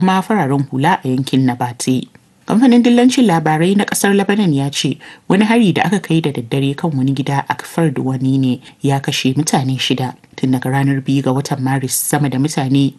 kuma fararen hula a yankin Nabate. Kamfanin dillancin labarai na kasar Lebanon ya ce wani hari da aka kai da daddare kan wani gida a kafar da wani ne ya kashe mutane shida. Tun daga ranar biyu ga watan Maris sama da mutane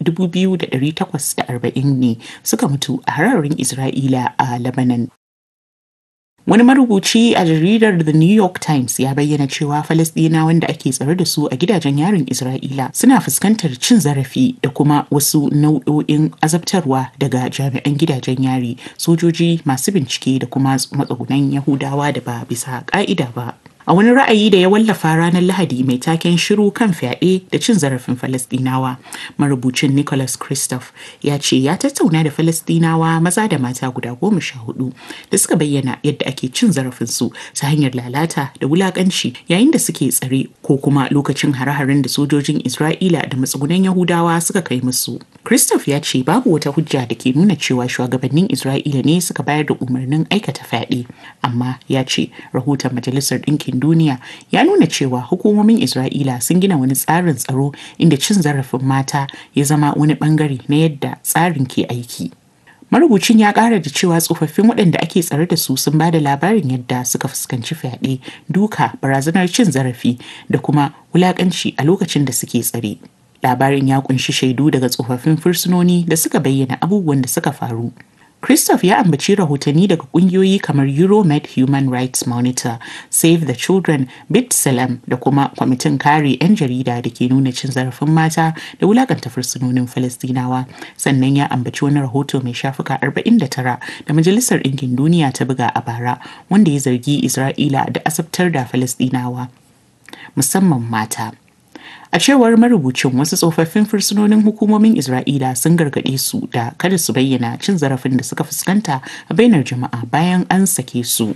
2,840 ne suka mutu a hararin Isra'ila a Lebanon. Wani marubuci a jaridar The New York Times ya bayyana cewa Falasɗina wanda ake tsare da su a gidajen yarin Isra'ila suna fuskantar cin zarafi da kuma wasu nau'o'in azabtarwa daga jami'an gidajen yari, sojoji masu bincike da kuma matsugunan Yahudawa da ba bisa ƙa'ida ba. A wani ra'ayi da ya wallafa ranar Lahadi mai taken shiru kan fyaɗe da cin zarafin Falasɗinawa, marubucin Nicholas Christoph ya ce ya tattauna da Falasɗinawa maza da mata guda goma sha hudu da suka bayyana yadda ake cin zarafinsu ta hanyar lalata da wulaƙanci yayin da suke tsare ko kuma lokacin hare-haren da sojojin Isra'ila da matsugunan Yahudawa suka kai musu. Christoph ya ce babu wata hujja da ke nuna cewa shugabannin Isra'ila ne suka bayar da umarnin aikata fyaɗe, amma ya ce rahoton Majalisar Ɗinkin Duniya ya nuna cewa hukumomin Isra'ila sun gina wani tsarin tsaro inda cin zarafin mata ya zama wani bangare na yadda tsarin ke aiki. Marubucin ya ƙara da cewa tsofaffin waɗanda ake tsare da su sun ba da labarin yadda suka fuskanci fyaɗe, duka, barazanar cin zarafi da kuma wulaƙanci a lokacin da suke tsare. Labarin ya kunshi shaidu daga tsofaffin fursunoni da suka bayyana abubuwan da suka faru. Christoph ya ambaci rahotanni daga kungiyoyi kamar Euromed Human Rights Monitor, Save the Children, Bit Salam da kuma kwamitin kare 'yan jarida da ke nuna cin zarafin mata da wulakanta fursunonin Falastinawa. Sannan ya ambaci wani rahoto mai shafuka 49 da Majalisar Ɗinkin Duniya ta buga a bara wanda ya zargi Isra'ila da asabtar da Falastinawa, musamman mata. A cewar marubucin wasu tsofaffin fursunonin hukumomin Isra'ila sun gargaɗe su da kada su bayyana cin zarafin da suka fuskanta a bainar jama'a bayan an sake su.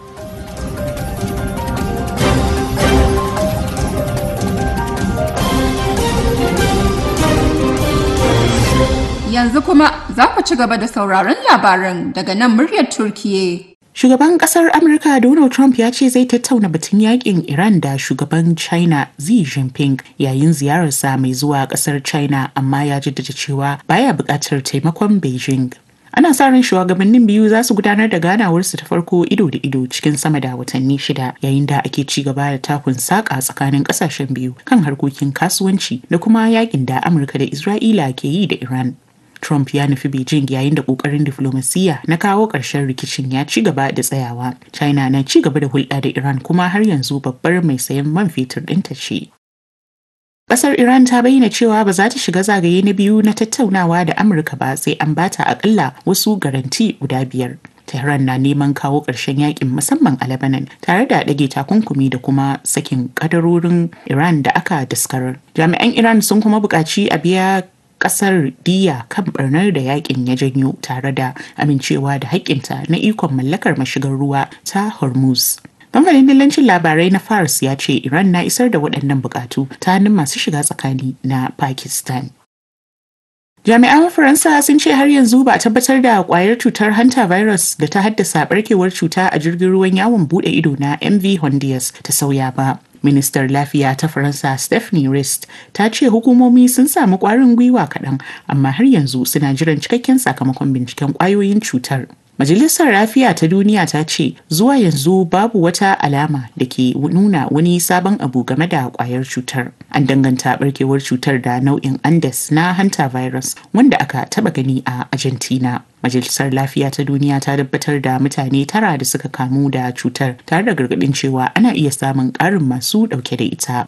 Yanzu kuma za ku ci gaba da sauraron labaran daga nan muryar Turkiye. Shugaban kasar Amurka Donald Trump ya ce zai tattauna batun yakin Iran da shugaban China Xi Jinping yayin ziyararsa mai zuwa kasar China amma ya jaddada cewa baya buƙatar taimakon Beijing. Ana sa ran shugabannin biyu za su gudanar da ganawarsu ta farko ido da ido cikin sama da watanni shida yayin da ake ci gaba da takun saƙa tsakanin ƙasashen biyu kan harkokin kasuwanci da kuma yakin da Amurka da Isra'ila ke yi da Iran. Trump ya nufi Beijing yayin da kokarin diflomasiyya na kawo ƙarshen rikicin ya ci gaba da tsayawa. China na ci gaba da hulɗa da Iran kuma har yanzu babbar mai sayan man fetur ɗinta ce. Ƙasar Iran ta bayyana cewa ba za ta shiga zagaye na biyu na tattaunawa da Amurka ba sai an bata akalla wasu garanti guda biyar. Tehran na neman kawo ƙarshen yakin musamman a Lebanon tare da ɗage takunkumi da kuma sakin kadarorin Iran da aka daskarar. Jami'an Iran sun kuma buƙaci a biya kasar diya kan barnar da yakin ya janyo tare da amincewa da haƙƙinta na ikon mallakar mashigar ruwa ta hormuz kamfanin dillancin labarai na fars ya ce iran na isar da waɗannan buƙatu ta hannun masu shiga tsakani na pakistan Jami'an Faransa sun ce har yanzu ba a tabbatar da kwayar cutar hanta virus da ta haddasa barkewar cuta a jirgin ruwan yawon bude ido na MV Hondias ta sauya ba. Ministar Lafiya ta Faransa Stephanie Rist ta ce hukumomi sun samu kwarin gwiwa kaɗan amma har yanzu suna jiran cikakken sakamakon binciken kwayoyin cutar. Majalisar Lafiya ta Duniya ta ce zuwa yanzu babu wata alama da ke nuna wani sabon abu game da kwayar cutar. An danganta barkewar cutar da nau'in Andes na hanta virus wanda aka taba gani a Argentina. Majalisar Lafiya ta Duniya ta tabbatar da mutane tara da suka kamu da cutar tare da gargaɗin cewa ana iya samun ƙarin masu ɗauke da ita.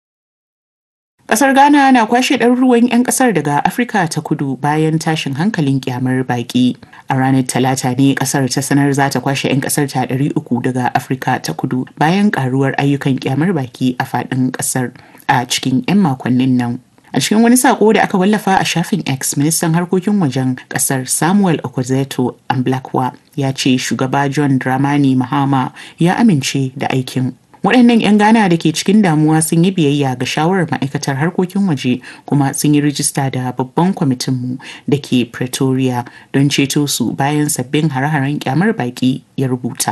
Ƙasar Ghana na kwashe ɗaruruwan 'yan ƙasar daga Afirka ta kudu bayan tashin hankalin kyamar baƙi. A ranar Talata ne ƙasar ta sanar za ta kwashe 'yan ƙasar ta ɗari uku daga Afirka ta kudu bayan ƙaruwar ayyukan kyamar baƙi a faɗin ƙasar a cikin 'yan makonnin nan. A cikin wani sako da aka wallafa a shafin X, ministan harkokin wajen kasar Samuel Okwezeto Amblakwa ya ce shugaba John Dramani Mahama ya amince da aikin. Waɗannan 'yan Ghana da ke cikin damuwa sun yi biyayya ga shawarar ma'aikatar harkokin waje kuma sun yi rijista da babban kwamitinmu da ke Pretoria don ceto su bayan sabbin hare-haren kyamar baƙi ya rubuta.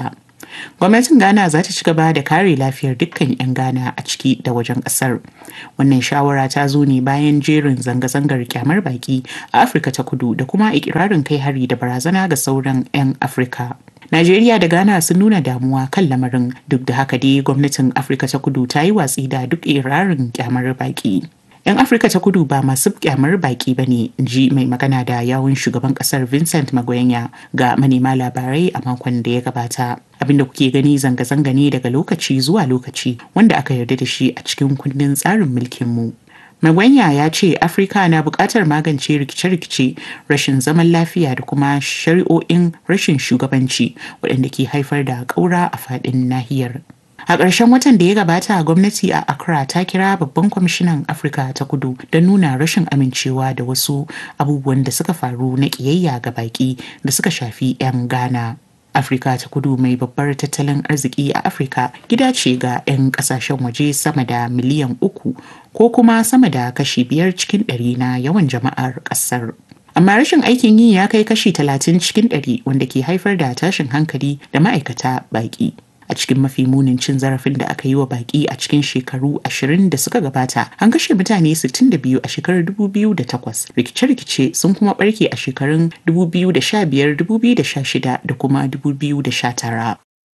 Gwamnatin Ghana za ta ci gaba da kare lafiyar dukkan 'yan Ghana a ciki da wajen ƙasar. Wannan shawara ta zo ne bayan jerin zanga-zangar kyamar baki a Afirka ta kudu da kuma ikirarin kai hari da barazana ga sauran 'yan Afirka. Najeriya da Ghana sun nuna damuwa kan lamarin duk da haka dai gwamnatin Afirka ta kudu ta yi watsi da duk irarin kyamar baki. 'Yan Afirka ta kudu ba masu kyamar baki ba ne, ji mai magana da yawun shugaban kasar Vincent Magoyanya ga manema labarai a makon da ya gabata. Abinda kuke gani zanga-zanga ne daga lokaci zuwa lokaci wanda aka yarda da shi a cikin kundin tsarin mulkinmu. Magwanya ya ce Afirka na buƙatar magance rikice-rikice, rashin zaman lafiya da kuma shari'o'in rashin shugabanci waɗanda ke haifar da ƙaura a faɗin nahiyar. A ƙarshen watan da ya gabata gwamnati a Accra ta kira babban kwamishinan Afirka ta kudu don nuna rashin amincewa da wasu abubuwan da suka faru na ƙiyayya ga baƙi da suka shafi 'yan Ghana. Afirka ta kudu mai babbar tattalin arziki a Afirka gida ce ga 'yan kasashen waje sama da miliyan uku ko kuma sama da kashi biyar cikin ɗari na yawan jama'ar ƙasar. Amma rashin aikin yi ya kai kashi talatin cikin ɗari wanda ke haifar da tashin hankali da ma'aikata baƙi. a cikin mafi munin cin zarafin da aka yi wa baki a cikin shekaru ashirin da suka gabata an kashe mutane 62 a shekarar 2008 rikice-rikice sun kuma barke a shekarun 2015 2016 da kuma 2019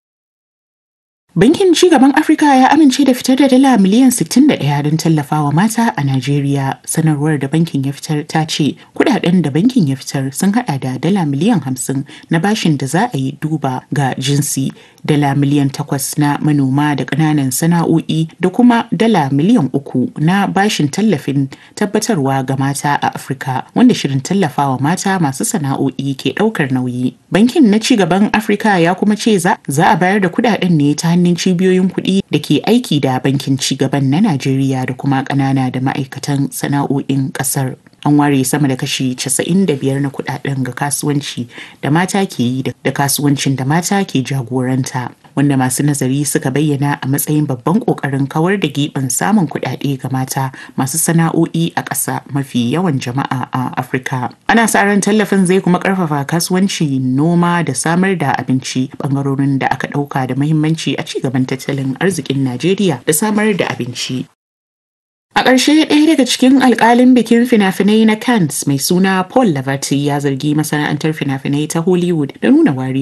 Bankin Cigaban Afirka ya amince da fitar da dala miliyan 61 don tallafawa mata a Najeriya. Sanarwar da bankin ya fitar ta ce kudaden da bankin ya fitar sun hada da dala miliyan 50 na bashin da za a yi duba ga jinsi, dala miliyan 8 na manoma da ƙananan sana'o'i da kuma dala miliyan 3 na bashin tallafin tabbatarwa ga mata a Afirka wanda shirin tallafawa mata masu sana'o'i ke ɗaukar nauyi. Bankin na Cigaban Afirka ya kuma ce za a bayar da kudaden ne ta hannun cibiyoyin kuɗi da ke aiki da bankin cigaban na Najeriya da kuma ƙanana da ma'aikatan sana'o'in ƙasar. An ware sama da kashi 95 na kuɗaɗen ga kasuwanci da mata ke yi da kasuwancin da mata ke jagoranta. Wanda masu nazari suka bayyana a matsayin babban ƙoƙarin kawar da giɓin samun kuɗaɗe ga mata masu sana'o'i a ƙasa mafi yawan jama'a a Afirka. Ana sa ran tallafin zai kuma ƙarfafa kasuwanci noma da samar da abinci ɓangarorin da aka ɗauka da muhimmanci a ci gaban tattalin arzikin Najeriya da samar da abinci. A ƙarshe ɗaya daga cikin alƙalin bikin fina-finai na Cannes mai suna Paul Laverty ya zargi masana'antar fina-finai ta Hollywood da nuna wari